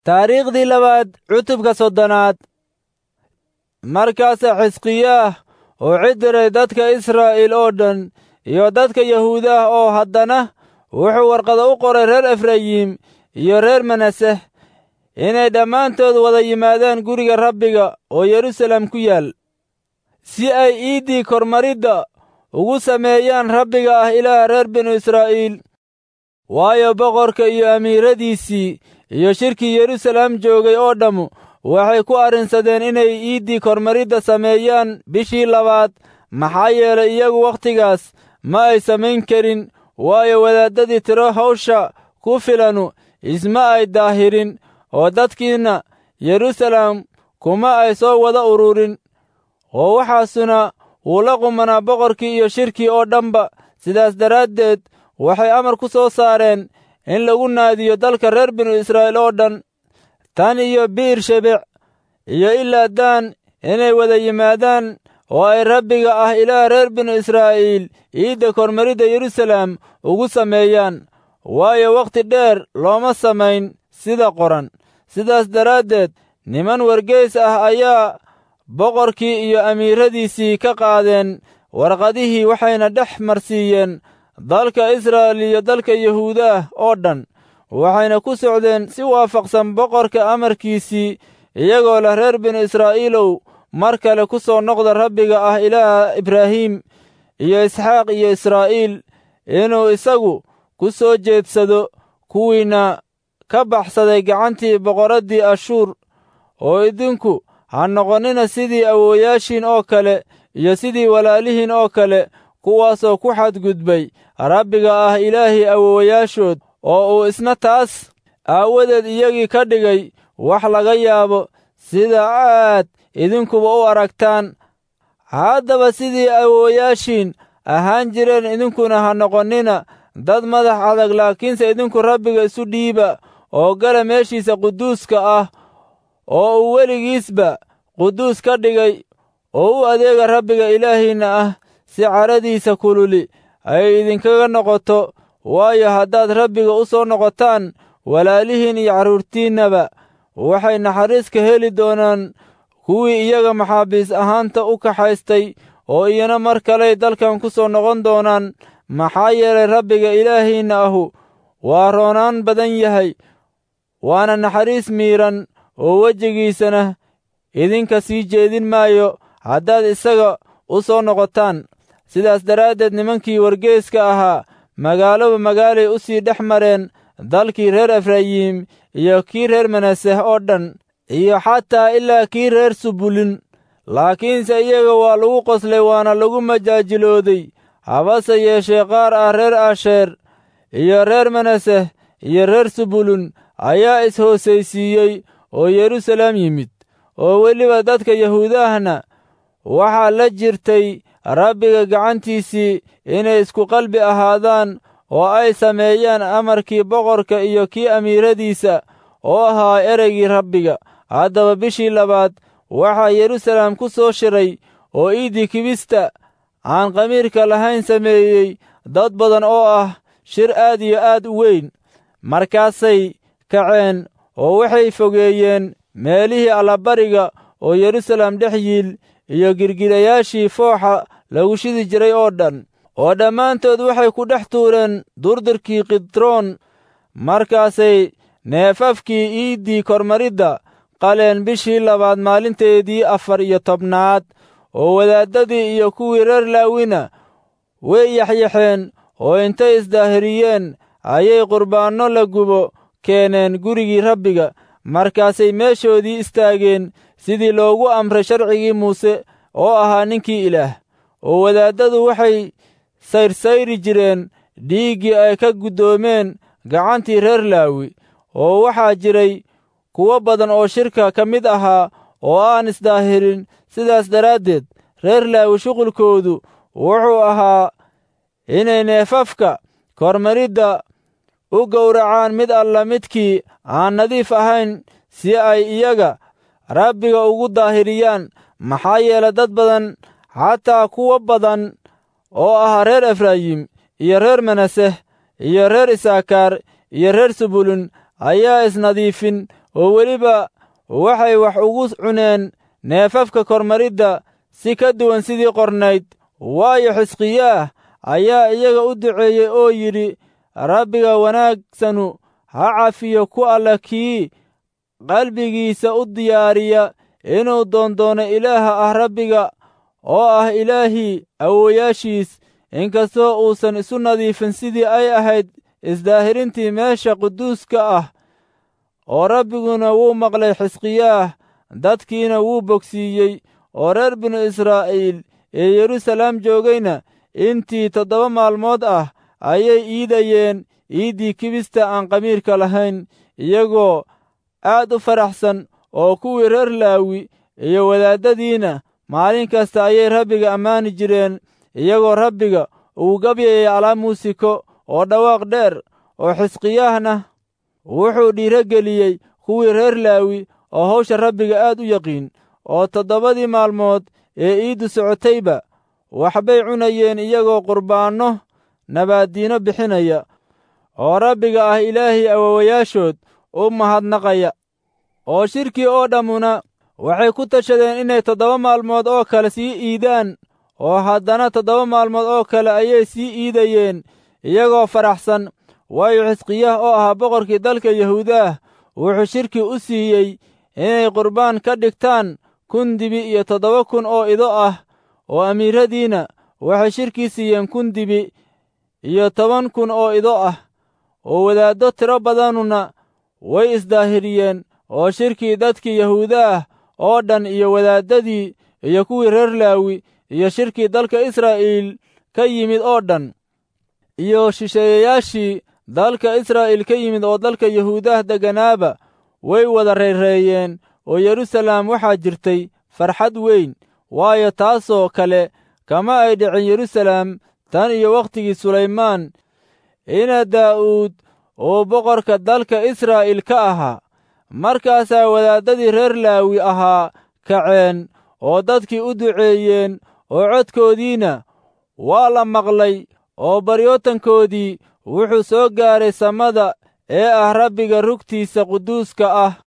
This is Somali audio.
taariikhdii labaad cutubka soddonaad markaasa xisqiyaah oo cidiray dadka israa'iil oo dhan iyo dadka yahuudaah oo haddana wuxuu warqada u qoray reer efrayim iyo reer manaseh inay dhammaantood wada yimaadaan guriga rabbiga oo yerusalem ku yaal si ay iiddii kormaridda ugu sameeyaan rabbiga ah ilaaha reer binu israa'iil waayo boqorka iyo amiiradiisii iyo shirkii yerusalem joogay oo dhammu waxay ku arrinsadeen inay iiddii kormaridda sameeyaan bishii labaad maxaa yeelay iyagu wakhtigaas ma ay samayn karin waayo wadaaddadii tiro hawsha ku filanu isma ay daahirin oo dadkiinna yerusalem kuma ay soo wada ururin oo waxaasuna wuu la qumanaa boqorkii iyo shirkii oo dhanba sidaas daraaddeed waxay amar ku soo saareen in lagu naadiyo dalka reer binu israa'iil oo dhan tan iyo bi'ir shebec iyo ilaa daan inay wada yimaadaan oo ay rabbiga ah ilaah reer binu israa'iil iidda kormaridda yerusalem ugu sameeyaan waayo wakhti dheer looma samayn sida qoran sidaas daraaddeed niman wargeys ah ayaa boqorkii iyo amiiradiisii ka qaadeen warqadihii waxayna dhex marsiiyeen dalka israa'il iyo dalka yahuudaah oo dhan waxayna ku socdeen si waafaqsan boqorka amarkiisii iyagoo leh reer binu israa'iilow mar kale ku soo noqda rabbiga ah ilaaha ibraahim iyo isxaaq iyo israa'iil inuu isagu ku soo jeedsado kuwiinna ka baxsaday gacantii boqoraddii ashuur oo idinku ha noqonnina sidii awooyaashiin oo kale iyo sidii walaalihiin oo kale kuwaasoo ku xadgudbay rabbiga ah ilaahii awoowayaashood oo uu isna taas aawadeed iyagii ka dhigay wax laga yaabo sida aad idinkuba u aragtaan haddaba sidii awoowayaashiin ahaan jireen idinkuna ha noqonnina dad madax adag laakiinse idinku rabbiga isu dhiiba oo gala meeshiisa quduuska ah oo uu weligiisba quduus ka dhigay oo u adeega rabbiga ilaahiinna ah si caradiisa kululi ay idinkaga noqoto waayo haddaad rabbiga u soo noqotaan walaalihiin iyo carruurtiinnaba waxay naxariis ka heli doonaan kuwii iyaga maxaabiis ahaanta u kaxaystay oo iyana mar kaley dalkan ku soo noqon doonaan maxaa yeelay rabbiga ilaahiinna ahu waa roonaan badan yahay waana naxariis miidhan oo wejigiisana idinka sii jeedin maayo haddaad isaga u soo noqotaan sidaas daraaddeed nimankii wargeeska ahaa magaaloba magaalay u sii dhex mareen dalkii reer efrayim iyo kii reer manaseh oo dhan iyo xataa ilaa kii reer subulin laakiinse iyaga waa lagu qoslay waana lagu majaajilooday habase yeeshee qaar ah reer asheer iyo reer manaseh iyo reer subulun ayaa is-hoosaysiiyey oo yerusalem yimid oo weliba dadka yahuudahna waxaa la jirtay rabbiga gacantiisii inay isku qalbi ahaadaan oo ay sameeyaan amarkii boqorka iyo kii amiiradiisa oo ahaa ereygii rabbiga haddaba bishii labaad waxaa yerusalem ku soo shiray oo iiddii kibista aan qamiirka lahayn sameeyey dad badan oo ah shir aad iyo aad u weyn markaasay kaceen oo waxay fogeeyeen meelihii allabariga oo yerusalem dhex yiil iyo girgirayaashii fooxa lagu shidi jiray oo dhan oo dhammaantood waxay ku dhex tuureen durdirkii kidroon markaasay neefafkii iiddii kormaridda qaleen bishii labaad maalinteedii afar iyo tobnaad oo wadaaddadii iyo kuwii reer laawina way yaxyaxeen oo intay isdaahiriyeen ayay qurbaanno la gubo keeneen gurigii rabbiga markaasay meeshoodii istaageen sidii loogu amray sharcigii muuse oo ahaa ninkii ilaah oo wadaaddadu waxay sayrsayri jireen dhiiggii ay ka guddoomeen gacantii reer laawi oo waxaa jiray kuwo badan oo shirka ka mid ahaa oo aan isdaahirin sidaas daraaddeed reer laawi shuqulkoodu wuxuu ahaa inay neefafka kormaridda u gowracaan mid alla midkii aan nadiif ahayn si ay iyaga rabbiga ugu daahiriyaan maxaa yeelay dad badan xataa kuwo badan oo ah reer efraayim iyo reer manaseh iyo reer isaakaar iyo reer subulun ayaa isnadiifin oo weliba waxay wax ugu cuneen neefafka kormaridda si ka duwan sidii qornayd waayo xisqiyaah ayaa iyaga u duceeyey oo yidhi rabbiga wanaagsanu ha cafiyo ku alla kii qalbigiisa u diyaariya inuu doondoono ilaaha ah rabbiga oo ah ilaahii awoowayaashiis inkastoo uusan isu nadiifin sidii ay ahayd isdaahirintii meesha quduuska ah oo rabbiguna wuu maqlay xisqiyaah dadkiina wuu bogsiiyey oo reer binu israa'iil ee yeruusalaam joogayna intii toddoba maalmood ah ayay iidayeen iiddii kibista aan qamiirka lahayn iyagoo aad u faraxsan oo kuwii reer laawi iyo wadaaddadiina maalin kasta ayay rabbiga ammaani jireen iyagoo rabbiga uu gabyayay alaab muusiko oo dhawaaq dheer oo xisqiyaahna wuxuu dhiirogeliyey kuwii reer laawi oo hawsha rabbiga aad u yaqiin oo toddobadii maalmood ee iiddu socotayba waxbay cunayeen iyagoo qurbaanno nabaaddiino bixinaya oo rabbiga ah ilaahii awoowayaashood u mahadnaqaya oo shirkii oo dhammuna waxay ku tashadeen inay toddoba maalmood oo kale sii iidaan oo haddana toddoba maalmood oo kale ayay sii iidayeen iyagoo faraxsan waayo xisqiyaah oo ahaa boqorkii dalka yahuudaah wuxuu shirkii u siiyey inay qurbaan ka dhigtaan kun dibi iyo toddoba kun oo ido ah oo amiiradiina waxay shirkii siiyeen kun dibi iyo toban kun oo ido ah oo wadaaddo tiro badanuna way isdaahiriyeen oo shirkii dadkii yahuudaah oo dhan iyo wadaaddadii iyo kuwii reer laawi iyo shirkii dalka israa'iil ka yimid oo dhan iyo shisheeyayaashii dalka israa'iil ka yimid oo dalka yahuudaah degganaaba way wada reereeyeen oo yeruusalaam waxaa jirtay farxad weyn waayo taasoo kale kama ay dhicin yeruusalaam tan iyo wakhtigii sulaymaan ina daa'uud oo boqorka dalka israa'iil ka ahaa markaasaa wadaaddadii reer laawi ahaa kaceen oo dadkii u duceeyeen oo codkoodiina waa la maqlay oo baryootankoodii wuxuu soo gaaray samada ee ah rabbiga rugtiisa quduuska ah